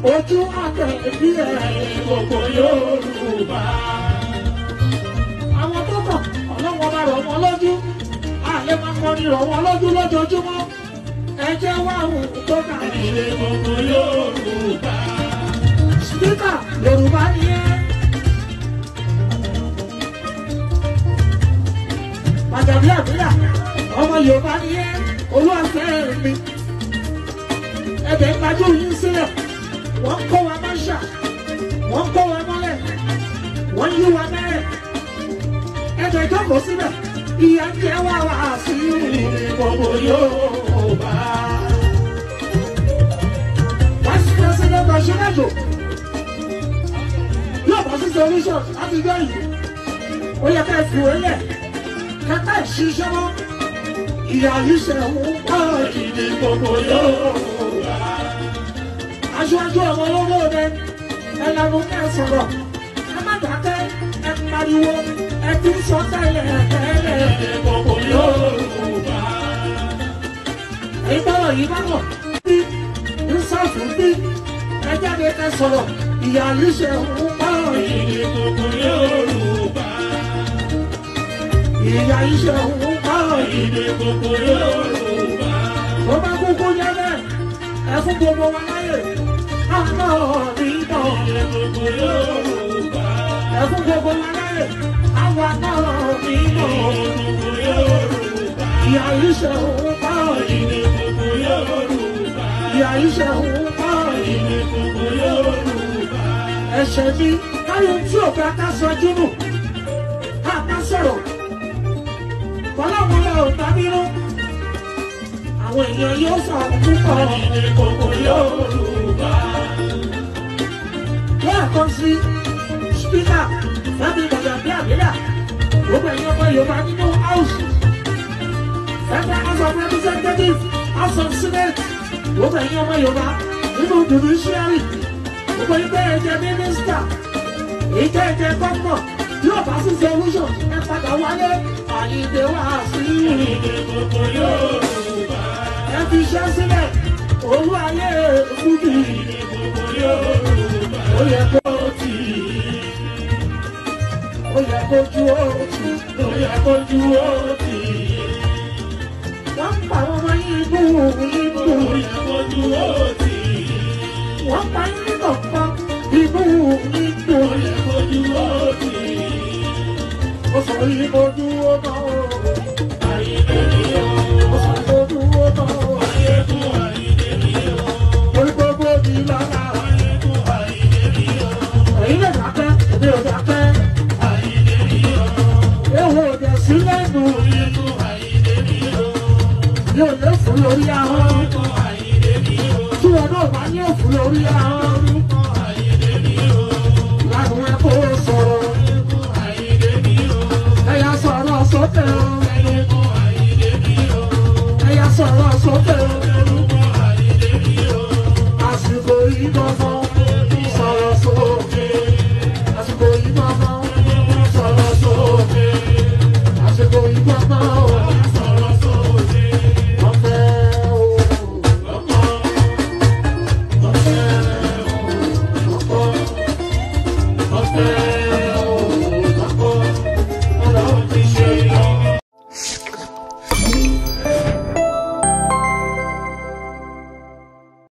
ojú àtẹ̀bí ẹ̀ gbogbo Yorùbá. Àwọn tó kàn ọlọ́wọ́ bá rọ̀ wọ́n lójú. Àlẹ́ máa kọrin rọ̀ wọ́n lójú lójoojúmọ́. Ẹ jẹ́ wá òun tó kà nílé gbogbo Yorùbá. Spíkà Yorùbá ni ẹ́. Pàtàkì àbílà ọmọ Yorùbá ni ẹ́. Olúwàfẹ́ mi. Ẹbẹ̀ ń gbajú yín sílẹ̀. Wọ́n kó wa máṣà. Wọ́n kó wa mọ́lẹ̀. Wọ́n yí wa mẹ́rẹ̀. Ẹbẹ̀ jókòó síbẹ̀. Ìyá ń jẹ́ wá wá sí ilé gbogbo Yorùbá. Vice President Bashirajo yóò bọ́ sí solution láti jọ yìí. Ó yẹ ká fi wé lẹ̀. Kẹ́kẹ́ ìṣiṣẹ́ mọ́. Ìyá yìí ṣe ń pọ̀ ìdí gbogbo Yorùbá. Aṣáájú ọmọ olóde ẹ lẹ́nu ẹ sọ̀rọ̀. Ẹ má dákẹ́ ẹ pariwo ẹ ti sọ tẹ́lẹ̀ tẹ́lẹ̀ gbogbo Yorùbá. Ìgbọ́rọ̀ yìí bá wọ̀ bí ń sọ̀fún bí ẹ jáde ẹ sọ̀rọ̀. Ìyá yìí ṣe ń pọ̀ ìdí gbogbo Yorùbá. Ìyá yìí ṣe ń pọ̀ ìdí gbogbo Yorùbá. Tó bá kúkú yẹ bẹ́ẹ̀ ẹ fún gbogbo wa láyè. Àná nínú gbogbo Yorùbá. Ẹ fún gbogbo wa láyè. Àwa náà nínú gbogbo Yorùbá. Ìyá yìí ṣe ń pọ̀ ìdí gbogbo Yorùbá. Ìyá yìí ṣe ń pọ̀ ìdí gbogbo Yorùbá. Ẹ̀ṣẹ̀ mi káyọ̀ tí ò bá ká sọ júnù. Ká má sọ̀rọ̀. Kọ́lọ́mọlá ò bá bínú àwọn èèyàn yóò sọ̀rọ̀ púpọ̀ ní gbogbo Yorùbá. Lẹ́ẹ̀kan sí spíkà Fẹ́mi Gbọ̀dọ̀bí Àbílà, gbogbo ẹ̀yin ọmọ Yorùbá nínú House, Federal House of Representatives, House of Senate, gbogbo ẹ̀yin ọmọ Yorùbá nínú judiciary, gbogbo ẹgbẹ́ ẹ̀jẹ̀ mínísítà, ìjẹ́ ẹ̀jẹ̀ gọ́ọ̀nà, yóò bá sí solution ẹ padà wálé, àyíǹde wá sí ìrìn gbogbo Yorùbá ẹ fi iṣẹ́ sílẹ̀ olú ayé fújì ní gbogbo Yorùbá. ó yẹ kó tì í ó yẹ kó ju ó tì í ó yẹ kó ju ó tì í. wọ́n pa àwọn ọmọ yìí bú ibú ó yẹ kó ju ó tì í. wọ́n pa yín ní kọ̀ọ̀kan ibú ibú ó yẹ kó ju ó tì í. ó sọ yìí kó ju ó náà ó. ayé lè ní ó. ó sọ kó ju ó náà ó. Orí gbogbo mi lára. Èyí lè dákẹ́, èmi ò dákẹ́. Ewo òde sí lẹ́nu. Mi ò lè fún lórí ahọ́n. Tí wọn náà bá ní òfin lórí ahọ́n.